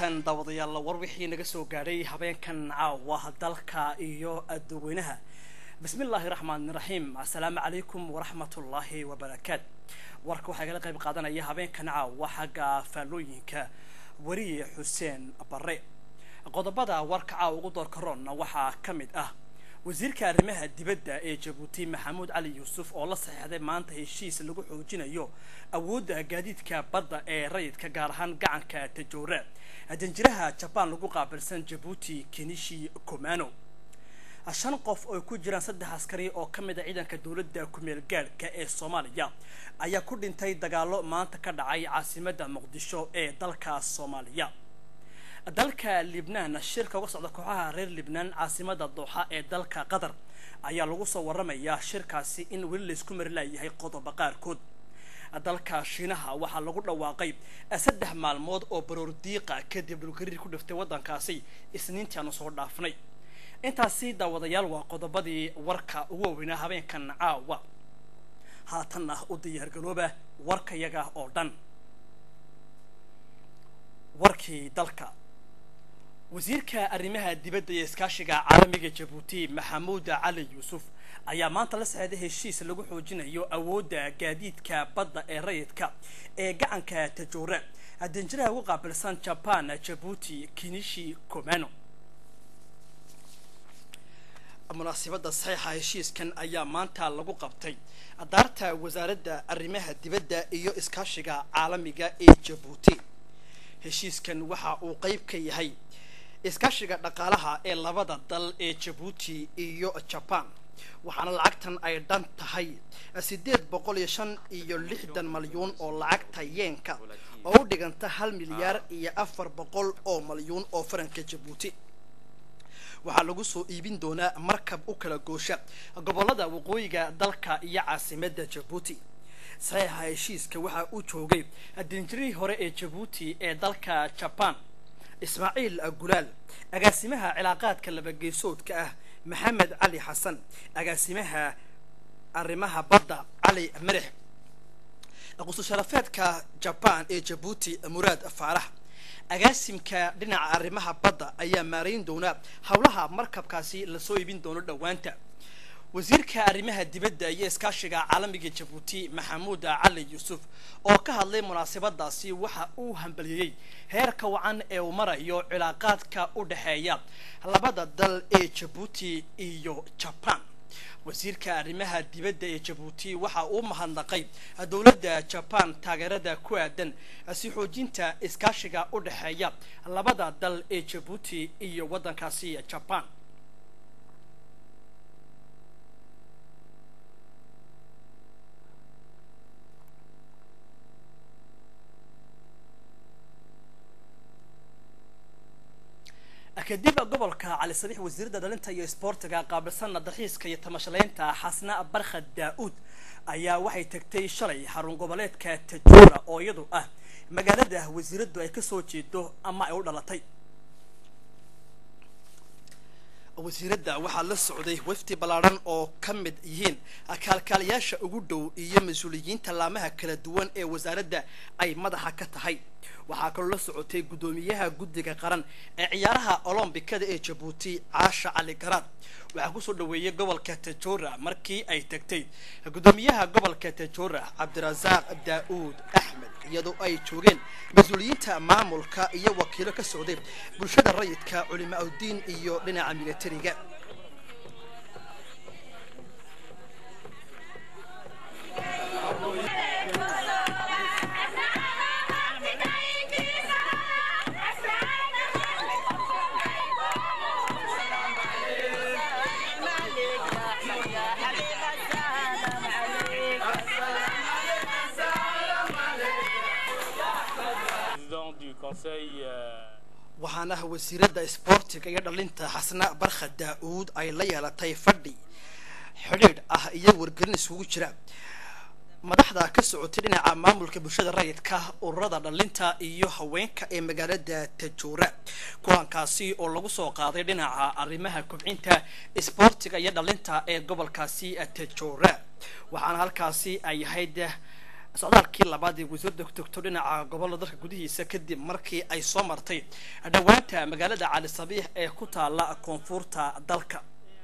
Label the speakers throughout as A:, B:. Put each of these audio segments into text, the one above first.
A: wanaagsan daawadayaal war wixii naga soo gaadhay habeenkan caawa dalka iyo dadweynaha bismi illaahi raxmaani raxiim assalaamu calaykum waraxmatullaahi wabarakaat warka waxaa igala qayb qaadanaya habeenkan caawa xagga faallooyinka weriye xuseen bare qodobada warka caawa ugu doorka roonna waxaa ka mid ah wasiirka arrimaha dibadda ee jabuuti maxamuud cali yuusuf oo la saxiixday maanta heshiis lagu xoojinayo awoodda gaadiidka badda ee rayidka gaar ahaan gacanka tajoora danjiraha jabaan lagu qaabilsan jabuuti kenishi komano shan qof oo ku jiraan saddex askari oo ka mid a ciidanka dowladda kumeel gaadhka ee soomaaliya ayaa ku dhintay dagaalo maanta ka dhacay caasimadda muqdisho ee dalka soomaaliya dalka libnaan shirka uga socda kooxaha reer libnaan caasimada dooxa ee dalka qatar ayaa lagu soo waramayaa shirkaasi in weli laysku mari laayahay qodoba qaarkood dalka shiinaha waxaa lagu dhawaaqay saddex maalmood oo baroor diiqa kadib dhulgariir ku dhiftay waddankaasi isniintii aanu soo dhaafnay intaasi daawadayaal waa qodobadii warka ugu waaweynaa habeenkan caawa haatanna u diyaargalooba warkayaga oo dhan warkii dalka wasiirka arrimaha dibadda iyo iskaashiga caalamiga jabuuti maxamuud cali yuusuf ayaa maanta la saxeeday heshiis lagu xoojinayo awoodda gaadiidka badda ee rayidka ee gacanka tajoora danjiraha ugu qaabilsan jaban jabuuti kinishi komano munaasibadda saxiixa heshiiskan ayaa maanta lagu qabtay daarta wasaaradda arrimaha dibadda iyo iskaashiga caalamiga ee jabuuti heshiiskan waxa uu qeyb ka yahay iskaashiga dhaqaalaha ee labada dal ee jabuuti iyo jaban waxaana lacagtan ay dhan tahay siddeed boqol iyo shan iyo lixdan malyuun oo lacagta yeenka oo u dhiganta hal milyaar iyo afar boqol oo malyuun oo faranka jabuuti waxaa lagu soo iibin doonaa markab u kala goosha gobollada waqooyiga dalka iyo caasimadda jabuuti saxiixa heshiiska waxaa uu joogay danjirihii hore ee jabuuti ee dalka jaban ismaaciil gulaal agaasimaha cilaaqaadka labageesoodka ah maxamed cali xasan agaasimaha arrimaha badda cali marix qususharafeedka jaban ee jabuuti muraad faarax agaasimka dhinaca arrimaha badda ayaa maarayn doona howlaha markabkaasi lasoo iibin doono dhowaanta wasiirka arrimaha dibadda iyo iskaashiga caalamiga jabuuti maxamuud cali yuusuf oo ka hadlay munaasabadaasi waxa uu hambaliyeyey heerka wacan ee uu marayo cilaaqaadka u dhexeeya labada dal ee jabuuti iyo jaban wasiirka arrimaha dibadda ee jabuuti waxa uu mahadnaqay dowladda jaban taageerada ku aadan si xoojinta iskaashiga u dhexeeya labada dal ee jabuuti iyo waddankaasi jaban kadib gobolka cali sadiix wasiiradda dhalinta iyo isboortiga qaabilsanna dalxiiska iyo tamashaleynta xasna barkhad daa-uud ayaa waxay tagtay shalay xarun goboleedka tajuura oo iyadu ah magaalada wasiiraddu ay kasoo jeedo ama ay u dhalatay wasiiradda waxaa la socday wafdi ballaadhan oo ka mid yihiin kaalkaalayaasha ugu dhow iyo mas-uuliyiinta laamaha kala duwan ee wasaaradda ay madaxa ka tahay waxaa kaloo la socotay guddoomiyaha guddiga qaran ee ciyaaraha olombikada ee jabuuti caasha cali garaad waxaa kusoo dhaweeyay gobolka tajoora markii ay tagtay guddoomiyaha gobolka tajoora cabdirasaaq daa-uud axmed iyadoo ay joogeen mas-uuliyiinta maamulka iyo wakiilo ka socday bulshada rayidka culimaa uddiin iyo dhinaca militariga waxaana wasiiradda isboortiga iyo dhalinta xasna barkha daa-uud ay la yeelatay fadhi xidhiidh ah iyo wargelin isugu jira madaxda ka socotay dhinaca maamulka bulshada rayidka ururada dhalinta iyo haweenka ee magaalada tajoora kulankaasi oo lagu soo qaaday dhinaca arrimaha kobcinta isboortiga iyo dhalinta ee gobolkaasi tajoora waxaana halkaasi ay ahayd socdaalkii labaad ee wasiirda ku togto dhinaca gobolada dalka gudihiisa kadib markii ay soo martay dhowaanta magaalada cali sabiix ee ku taala koonfurta dalka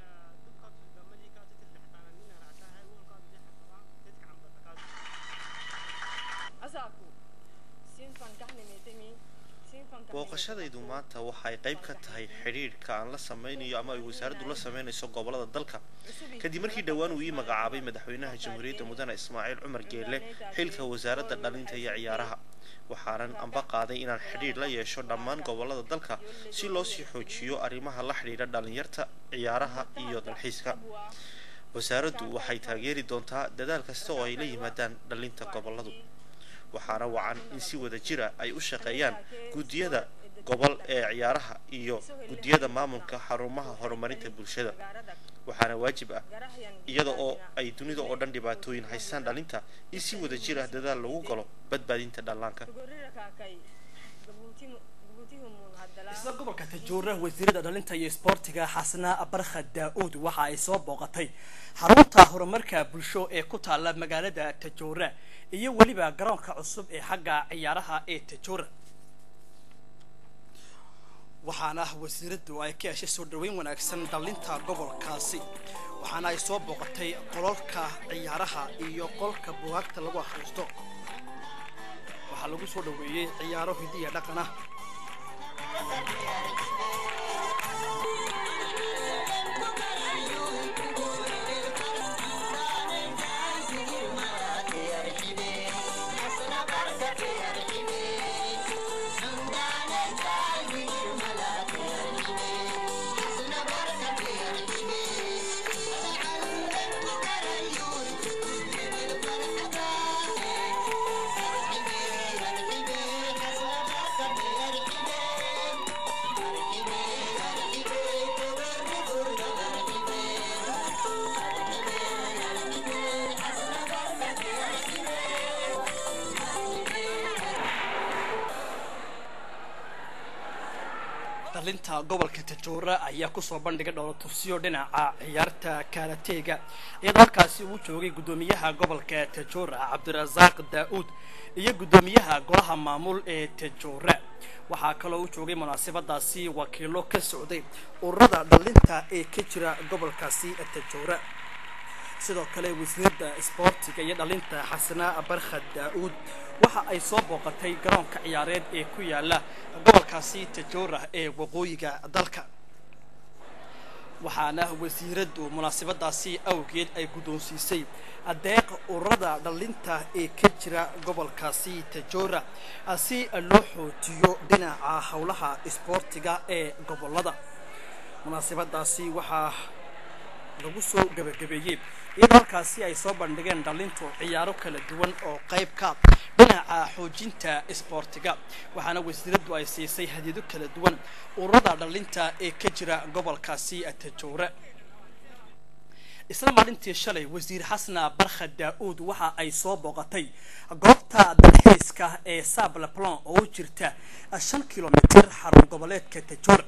B: booqashadaydu maanta waxay qayb ka tahay xidhiidhka aan la sameynayo ama ay wasaaraddu la sameynayso gobolada dalka kadib markii dhowaan uu ii magacaabay madaxweynaha jamhuuriyadda mudane ismaaciil cumar geelle xilka wasaaradda dhalinta iyo ciyaaraha waxaanan amba qaaday inaan xidhiidh la yeesho dhammaan gobolada dalka si loo sii xoojiyo arrimaha la xidhiidha dhalinyarta ciyaaraha iyo dalxiiska wasaaraddu waxay taageeri doontaa dadaal kasta oo ay la yimaadaan dhalinta goboladu waxaana wacan in si wada jira ay u shaqeeyaan guddiyada gobol ee ciyaaraha iyo guddiyada maamulka xarumaha horumarinta bulshada waxaana waajib ah iyada oo ay dunida oo dhan dhibaatooyin haystaan dhalinta in si wada jir ah dadaal lagu galo badbaadinta dhallaanka
A: isla gobolka tajuura wasiirada dhalinta iyo isboortiga xasna barkha daa-uud waxa ay soo booqatay xarunta horumarka bulsho ee ku taala magaalada tajuura iyo weliba garoonka cusub ee xagga ciyaaraha ee tajuura waxaana wasiiradu ay ka heshay soo dhaweyn wanaagsan dhalinta gobolkaasi waxaana ay soo booqatay qololka ciyaaraha iyo qolka bugaagta lagu akhriisto waxaa lagu soo dhaweeyey ciyaaro hidiya dhaqan ah dhalinta gobolka tajuura ayaa kusoo bandhigay dhowlatusyo dhinaca ciyaarta kaarateega iyadoo halkaasi uu joogay guddoomiyaha gobolka tajuura cabdirasaaq daa-uud iyo guddoomiyaha golaha maamul ee tajuura waxaa kaloo u joogay munaasabadaasi wakiilo ka socday ururada dhalinta ee ka jira gobolkaasi tajuura sidoo kale wasiirada isboortiga iyo dhalinta xasana barkha daa-uud waxa ay soo booqatay garoonka ciyaareed ee ku yaala gobolkaasi tajoora ee waqooyiga dalka waxaana wasiiradu munaasabadaasi awgeed ay guddoonsiisay adeeq ururada dhalinta ee ka jira gobolkaasi tajoora si loo xoojiyo dhinaca howlaha isboortiga ee gobolada munaasabadaasi waxaa lagu soo gabagabeeyey iyadoo halkaasi ay soo bandhigeen dhalintu ciyaaro kala duwan oo qayb ka dhinaca xoojinta isboortiga waxaana wasiiradu ay siisay hadiyado kala duwan ururada dhalinta ee ka jira gobolkaasi tajoore isla maalintii shalay wasiir xasna barkha daa-uud waxa ay soo booqatay goobta dalxiiska ee sablaplon oo u jirta shan kilomitir xarun goboleedka tajoore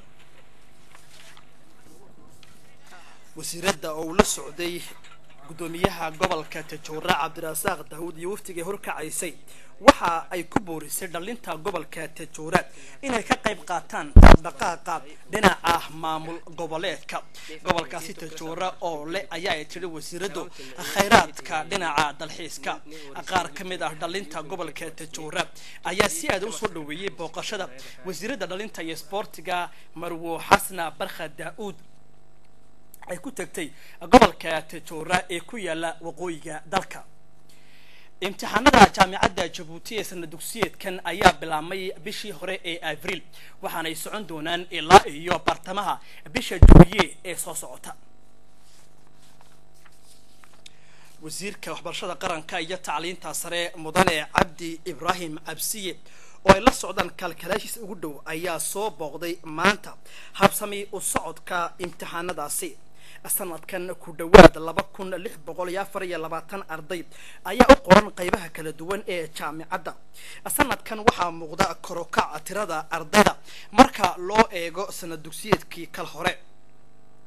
A: wasiirada oo uu la socday guddoomiyaha gobolka tajoora cabdirasaaq daawud iyo waftigay horkacaysay waxa ay ku boorisay dhalinta gobolka tajoora inay ka qayb qaataan dhaqdhaqaaqa dhinaca maamul goboleedka gobolkaasi tajoora oo leh ayaa ay tiri wasiiradu khayraadka dhinaca dalxiiska qaar ka mid ah dhalinta gobolka tajoora ayaa si aada u soo dhaweeyey booqashada wasiirada dhalinta iyo isboortiga marwo xasna barkha daa-uud ay ku tagtay gobolka tajoora ee ku yaala waqooyiga dalka imtixaanada jaamicadda jabuuti ee sana dugsiyeedkan ayaa bilaabmay bishii hore ee abriil waxaanay socon doonaan ilaa iyo bartamaha bisha juuye ee soo socota wasiirka waxbarashada qaranka iyo tacliinta sare mudane cabdi ibraahim cabsiye oo ay la socdaan kaalkalaashiis ugu dhow ayaa soo booqday maanta habsami u socodka imtixaanadaasi sanadkan ku dhowaad laba kun lix boqol iyo afar iyo labaatan arday ayaa u qoran qaybaha kala duwan ee jaamicadda sanadkan waxaa muuqda korokac tirada ardayda marka loo eego sanad dugsiyeedkii kal hore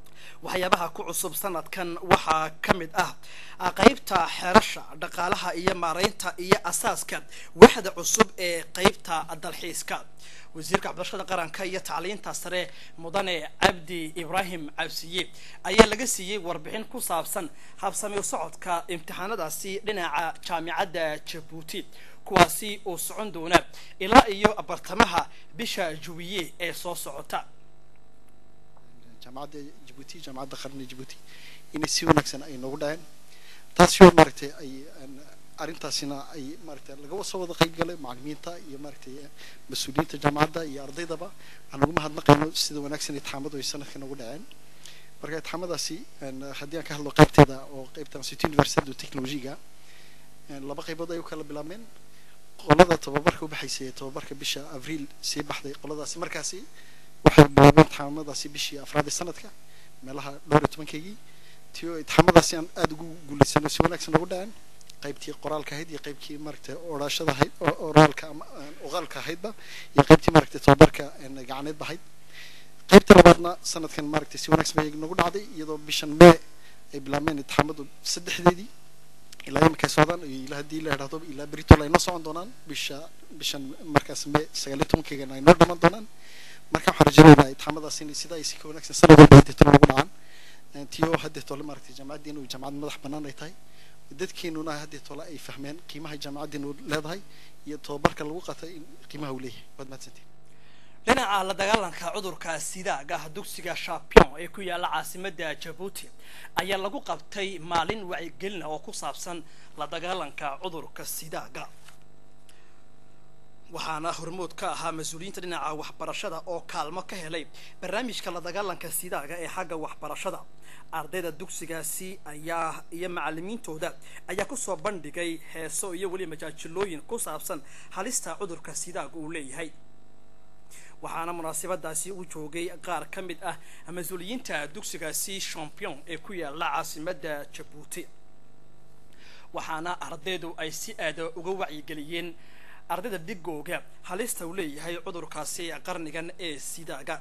A: waxyaabaha ku cusub sanadkan waxaa ka mid ah qeybta xeerasha dhaqaalaha iyo maareynta iyo asaaska waxda cusub ee qeybta dalxiiska wasiirka waxbarashada qaranka iyo tacliinta sare mudane cabdi ibraahim cabsiye ayaa laga siiyey warbixin ku saabsan habsamiyo socodka imtixaanadaasi dhinaca jaamicadda jabuuti kuwaasi oo socon doona ilaa iyo bartamaha bisha juwiye ee soo socota
C: jaamacadda jabuuti jaamacadda qarni jabuuti inay si wanaagsan ay noogu dhaceen taasi oo maaragtay ay arrintaasina ay maaragtay laga soo wada qayb galay macallimiinta iyo maaragtay mas-uuliyiinta jaamacadda iyo ardaydaba aan ugu mahadnaqayno sida wanaagsan itixaamadu ay sanadka noogu dhaceen marka itixaamadaasi haddii aan ka hadlo qaybteeda oo qaybta city university of technology-ga laba qaybood ay u kala bilaabmeen qolada tababarka u baxaysay tababarka bisha abriil sii baxday qoladaasi markaasi waxay bilaabeen itixaamadaasi bishii afraad ee sanadka meelaha dhowr iyo tobankeygii tio itixaamadaasi aan aada ugu guulaysano si wanaagsan ugu dhaceen qaybtii qoraalka ahayd iyo qaybtii maaragtay odhaashada ahayd oraalka ama oqaalka ahaydba iyo qaybtii maaragtay tababarka gacaneedba ahayd qaybta labaadna sanadkan maaragtay si wanaagsan bay nagu dhacday iyadoo bishan mee ay bilaabmeen itixaamadu saddexdeedii ilaa iminka ay socdaan ilaa haddii la idhahdo ilaa beritol ay noo socon doonaan bisha bishan markaas mee sagaal iyo tobankeygana ay noo dhamaan doonaan marka waxaan rajaynaynaa itixaamadaas inay sidaa ay si ka wanaagsan sanad walba hadeetolo nagu dhacaan tiyo hadeetole maaragtay jaamacaddeenu jaamacad madax bannaan ay tahay dadkeenuna hadeetole ay fahmeen qiimaha jaamacaddeenu leedahay iyo tababarka lagu qatay in qiimaha uu leeyahay waad mahadsantiin
A: dhinaca la dagaalanka cudurka sidaaga dugsiga champion ee ku yaala caasimada jabuuti ayaa lagu qabtay maalin wacyigelina oo ku saabsan la dagaalanka cudurka sidaaga waxaana hormood ka ahaa mas-uuliyiinta dhinaca waxbarashada oo kaalmo ka helay barnaamijka la dagaalanka sidaaga ee xagga waxbarashada ardayda dugsigaasi ayaa iyo macalimiintooda ayaa kusoo bandhigay heeso iyo weli majaajilooyin ku saabsan halista cudurka sidaaga uu leeyahay waxaana munaasabadaasi u joogay qaar ka mid ah mas-uuliyiinta dugsigaasi champion ee ku yaala caasimada jabuuti waxaana ardaydu ay si aada uga wacyigeliyeen ardayda dhigooga halista uu leeyahay cudurkaasi qarnigan ee sidaaga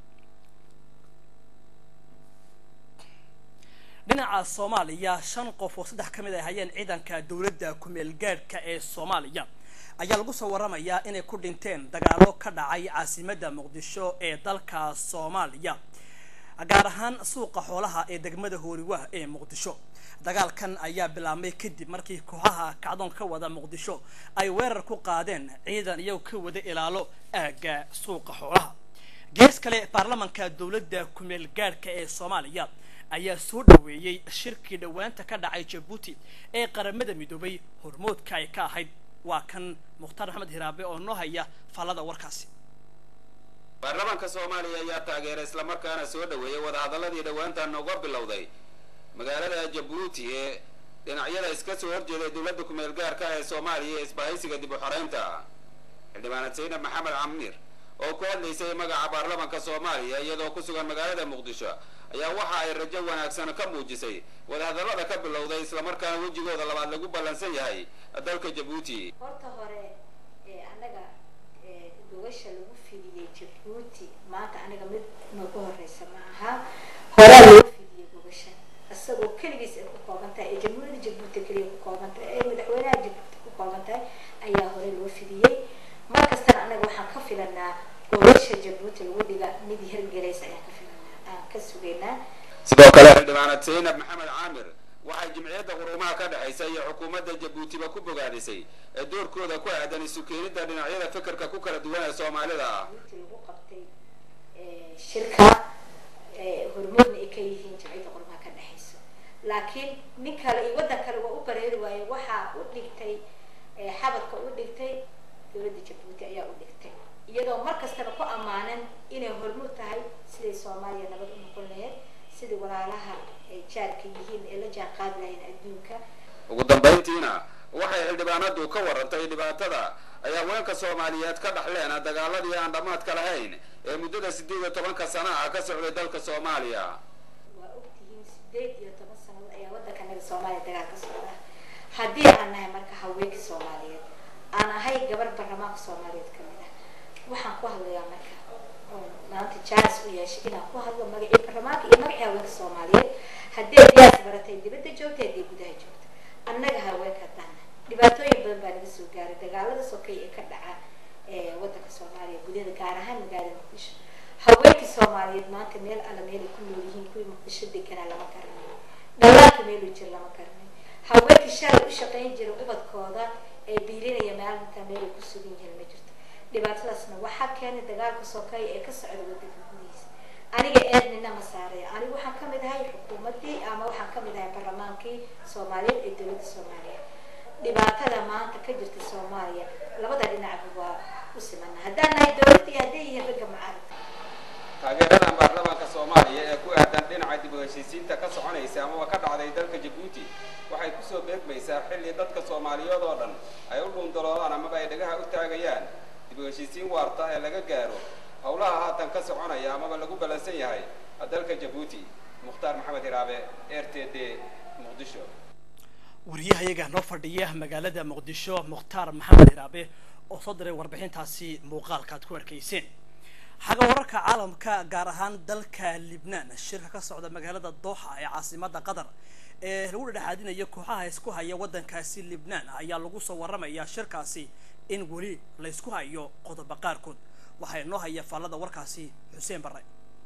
A: dhinaca soomaaliya shan qof oo saddex ka mid ay hayeen ciidanka dowladda kumeel gaadhka ee soomaaliya ayaa lagu soo waramayaa inay ku dhinteen dagaalo ka dhacay caasimadda muqdisho ee dalka soomaaliya gaar ahaan suuqa xoolaha ee degmada hooriwah ee muqdisho dagaalkan ayaa bilaabmay kadib markii kooxaha kacdoon ka wada muqdisho ay weerar ku qaadeen ciidan iyagoo ka wada ilaalo aagga suuqa xoolaha gees kale baarlamanka dowladda kumeel gaadhka ee soomaaliya ayaa soo dhaweeyey shirkii dhowaanta ka dhacay jabuuti ee qaramada midoobay hormoodka ay ka ahayd waa kan mukhtaar maxamed hiraabe oo noo haya fallada warkaasi
D: baarlamaanka soomaaliya ayaa taageeray islamarkaana soo dhaweeyay wadahadalladii dhowaantan uga bilowday magaalada jabuuti ee dhinacyada iska soo horjeeday dowladda kumeel gaarka ee soomaaliya ee isbahaysiga dib u xoreynta xildhibaanad saynab maxamed camiir oo ku hadlaysay magaca baarlamaanka soomaaliya iyadoo ku sugan magaalada muqdisho ayaa waxa ay rajo wanaagsan ka muujisay wadahadallada ka bilowday islamarkaana wejigooda labaad lagu ballansan yahay dalka jabuuti
E: horta hore annaga gogasha lagu fidiyey jabuuti maanta aniga mid nagu horeysa ma aha horaa loo fidiyey gogasha isagoo keligiis ay ku kooban tahay ee jamhuuriyadda jabuuti keliya ku kooban tahay ee madaxweynaha jabuuti ku kooban tahay ayaa hore loo fidiyey mar kastana annaga waxaan ka filanaa gogasha jabuuti lagu dhiga mid hirgelaysa ayaan ka filanaa aan ka sugaynaa
D: sidoo kale xildhibaanad saynab maxamed caamir waxay jimciyadda quruumaha ka dhexaysa iyo xukuumadda jabuutiba ku bogaadisay ee doorkooda ku aadan isu keenidda dhinacyada fikirka ku kala duwan ee soomaalida ah
E: jabuuti lagu qabtay shirka hormoodna ay ka yihiin jimciyadda quruumaha ka dhexaysa laakiin nin kale iyo waddan kale waa u bareeri waaye waxaa u dhigtay xabadka u dhigtay dowladda jabuuti ayaa u dhigtay iyadoo mar kastaba ku ammaanan inay hormuud tahay siday soomaaliya nabad u noqon lahayd sidai walaalaha ay jaarka yihiin ee la jaan qaadi lahayn adduunka
D: ugu dambayntiina waxay xildhibaanadu ka warantay dhibaatada ay haweenka soomaaliyeed ka dhaxleen dagaaladii aan dhammaadka lahayn ee muddada siddeed iyo tobanka sana ah ka socday dalka soomaaliya
E: waa ogtihiin sideed iyo toban sannadood ayaa waddanka naga soomaaliya dagaal ka socda haddii aan nahay marka haweenka soomaaliyeed aan ahay gabar baarlamaanka soomaaliyeed ka mid ah waxaan ku hadlayaa marka oon maanta jaanis u yeeshay inaan ku hadlo magacii baarlamaanka iyo magacii haweenka soomaaliyeed haddee diyaas baratay dibadda joogta haddii gudaha joogta annaga haweenka dana dhibaatooyin badan baa naga soo gaaray dagaalada sokay ee ka dhaca wadanka soomaaliya gudaheeda gaar ahaan magaalada muqdisho haweenkii soomaaliyeed maanta meel alla meelay ku nool yihiin kuwii muqdisho deganaa lama garanayo dhallaanka meeluu jir lama garanayo haweenkii shalay u shaqayn jiray ubadkooda ee biilinaya maalinta meelay ku sugan yihiin ma jirto dhibaatadaasna waxaa keenay dagaalka sokeeye ee ka socda wadanka gudihiisa aniga eednina ma saaraya anigu waxaan kamid ahay xukuumaddii ama waxaan kamid ahay baarlamaankii soomaaliyeed ee dowladda soomaaliya dhibaatada maanta ka jirta soomaaliya labada dhinacba waa u simana haddaan nahay dowladda iyo hadday yihiin ragga mucaaradka
D: taageeradan baarlamaanka soomaaliya ee ku aadan dhinaca dib u heshiisiinta ka soconaysa amaba ka dhacday dalka jabuuti waxay kusoo beegmaysaa xilli dadka soomaaliyeed oo dhan ay u dhuundaloodaan amaba ay dhagaha u taagayaan dib u heshiisiin waarta ee laga gaaro howlaha haatan ka soconaya amaba lagu ballansan yahay dalka jabuuti mukhtaar maxamed hiraabe r t d muqdisho
A: wariyahayaga noo fadhiya magaalada muqdisho mukhtaar maxamed hiraabe oo soo diray warbixintaasi muuqaalka ad ku arkayseen xagga wararka caalamka gaar ahaan dalka libnaan shirka ka socda magaalada dooxa ee caasimada qatar ee lagu dhexaadinayo kooxaha isku haya waddankaasi libnaan ayaa lagu soo waramayaa shirkaasi in weli laysku hayo qodobo qaarkood waxaa inoo haya faallada warkaasi xuseen barre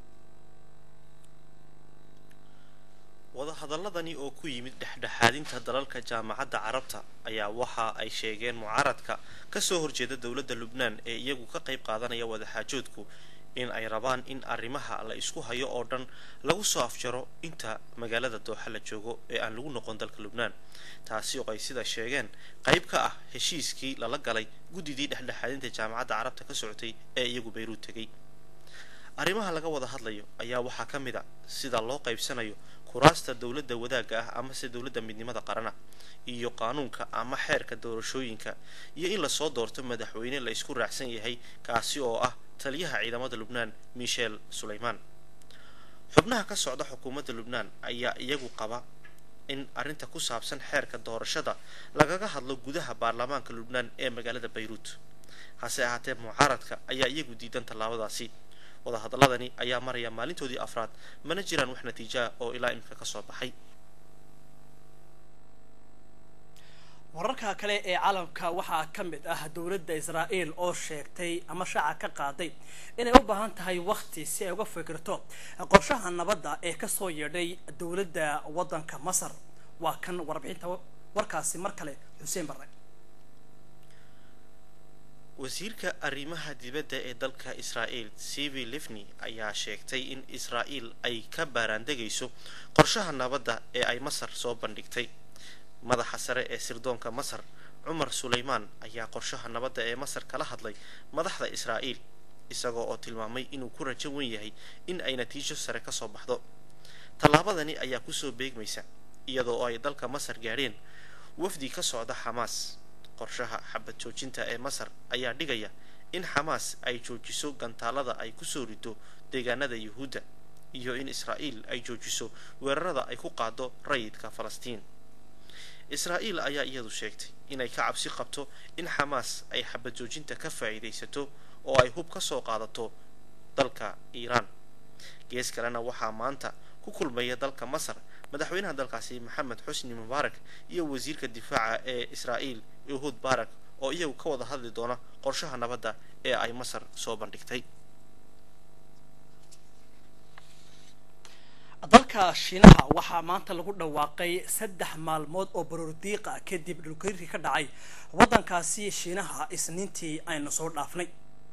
B: wadahadaladani oo ku yimid dhexdhexaadinta dalalka jaamacadda carabta ayaa waxa ay sheegeen mucaaradka kasoo horjeeda dowladda lubnaan ee iyagu ka qayb qaadanaya wadaxaajoodku in ay rabaan in arrimaha la isku hayo oo dhan lagu soo afjaro inta magaalada dooxa la joogo ee aan lagu noqon dalka lubnaan taasi oo ay sida sheegeen qayb ka ah heshiiskii lala galay guddidii dhexdhexaadinta jaamacadda carabta ka socotay ee iyagu bayruud tegay arrimaha laga wada hadlayo ayaa waxaa ka mid a sida loo qaybsanayo kuraasta dowladda wadaagga ah amase dowladda midnimada qarana iyo qaanuunka ama xeerka doorashooyinka iyo in lasoo doorto madaxweyne la isku raacsan yahay kaasi oo ah taliyaha ciidamada lubnaan michel sulaymaan xubnaha ka socda xukuumadda lubnaan ayaa iyagu qaba in arrinta ku saabsan xeerka doorashada lagaga hadlo gudaha baarlamaanka lubnaan ee magaalada bayruut hase ahaatee mucaaradka ayaa iyagu diidan tallaabadaasi wadahadaladani ayaa maraya maalintoodii afraad mana jiraan wax natiijaah oo ilaa imika ka soo baxay
A: wararka kale ee caalamka waxaa ka mid ah dowladda israa'iil oo sheegtay ama shaaca ka qaaday inay u baahan tahay wakti si ay uga fikirto qorshaha nabadda ee kasoo yeedhay dowladda waddanka masar waa kan warbixinta warkaasi mar kale xuseen barre
B: wasiirka arrimaha dibadda ee dalka israa'iil sivi livni ayaa sheegtay in israa'iil ay ka baaraandegayso qorshaha nabadda ee ay masar soo bandhigtay madaxa sare ee sirdoonka masar cumar sulaymaan ayaa qorshaha nabadda ee masar kala hadlay madaxda israa'iil isagoo oo tilmaamay inuu ku rajo wen yahay in ay natiijo sare ka soo baxdo tallaabadani ayaa kusoo beegmaysa iyadoo ay dalka masar gaadheen wafdi ka socda xamaas qorshaha xabad joojinta ee masar ayaa dhigaya in xamaas ay joojiso gantaalada ay kusoo rido deegaanada yuhuudda iyo in israa'iil ay joojiso weerarada ay ku qaado rayidka falastiin israa'iil ayaa iyadu sheegtay inay ka cabsi qabto in xamaas ay xabad joojinta ka faa'iidaysato oo ay hub ka soo qaadato dalka iiraan gees kalena waxaa maanta ku kulmaya dalka masar madaxweynaha dalkaasi maxamed xusni mubaarak iyo wasiirka difaaca ee israa'iil yuhuud barak oo iyagu ka wada hadli doona qorshaha nabadda ee ay masar soo bandhigtay
A: dalka shiinaha waxaa maanta lagu dhawaaqay saddex maalmood oo baroordiiqa kadib dhulgariirkii ka dhacay waddankaasi shiinaha isniintii aynu soo dhaafnay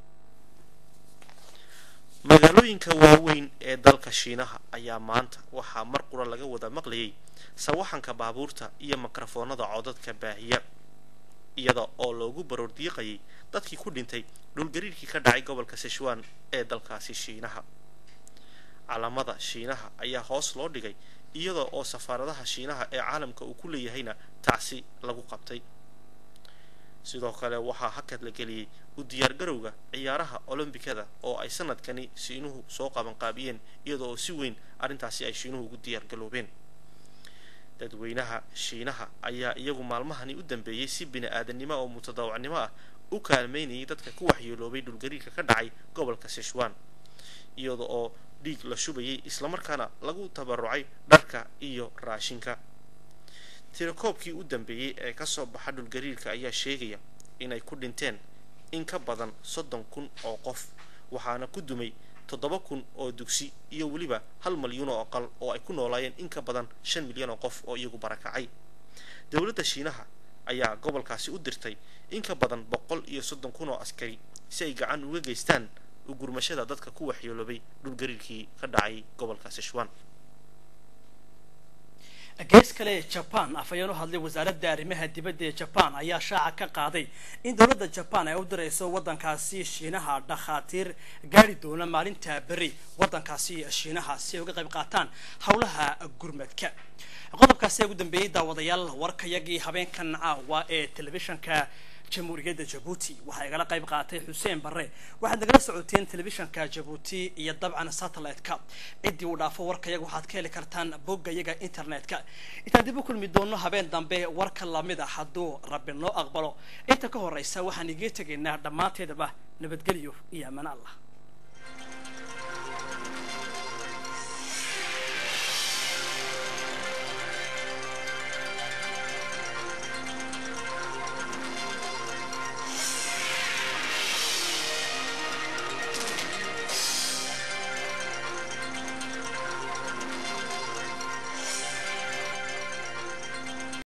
B: magaalooyinka waaweyn ee dalka shiinaha ayaa maanta waxaa mar qura laga wada maqlayay sawaxanka baabuurta iyo mikrofoonada codadka baahiya iyada oo loogu baroordiiqayay dadkii ku dhintay dhulgariirkii ka dhacay gobolka sichwan ee dalkaasi shiinaha calamada shiinaha ayaa hoos loo dhigay iyada oo safaaradaha shiinaha ee caalamka uu ku leeyahayna tacsi lagu qabtay sidoo kale waxaa hakad la geliyey u diyaargarowga ciyaaraha olombikada oo ay sanadkani shiinuhu soo qabanqaabiyeen iyada oo si weyn arrintaasi ay shiinuhu ugu diyaargaloobeen dadweynaha shiinaha ayaa iyagu maalmahani u dambeeyey si bini aadannimo oo mutadawacnimo ah u kaalmeynayay dadka ku waxyeeloobay dhulgariirka ka dhacay gobolka sichwan iyada oo dhiig la shubayay islamarkaana lagu tabarucay dharka iyo raashinka tirakoobkii u dambeeyey ee kasoo baxa dhulgariirka ayaa sheegaya inay ku dhinteen in ka badan soddon kun oo qof waxaana ku dumay toddoba kun oo dugsi iyo weliba hal malyuun oo aqal oo ay ku noolaayeen in ka badan shan milyan oo qof oo iyagu barakacay dowladda shiinaha ayaa gobolkaasi u dirtay in ka badan boqol iyo soddon kun oo askari si ay gacan uga geystaan ugurmashada dadka ku waxyeeloobay dhulgariirkii ka dhacay gobolka sichuan
A: gees kale jaban afhayeen u hadlay wasaaradda arrimaha dibadda ee jaban ayaa shaaca ka qaaday in dowladda jaban ay u dirayso waddankaasi shiinaha dhakhaatiir gaari doona maalinta beri waddankaasi shiinaha si ay uga qayb qaataan howlaha gurmadka qodobkaasi ugu dambeeyey daawadayaal warkayagii habeenkan caawa ee telefishanka jamhuuriyadda jabuuti waxaa igala qayb qaatay xuseen barre waxaad nagala socoteen telefishanka jabuuti iyo dabcan satellite-ka ciddii uu dhaafo warkayaga waxaad ka heli kartaan boggayaga internet-ka intaan dib u kulmi doono habeen dambe warka lamid a hadduu rabbi noo aqbalo inta ka horeysa waxaan igii tegaynaa dhammaanteedaba nabadgelyo iyo amaan allah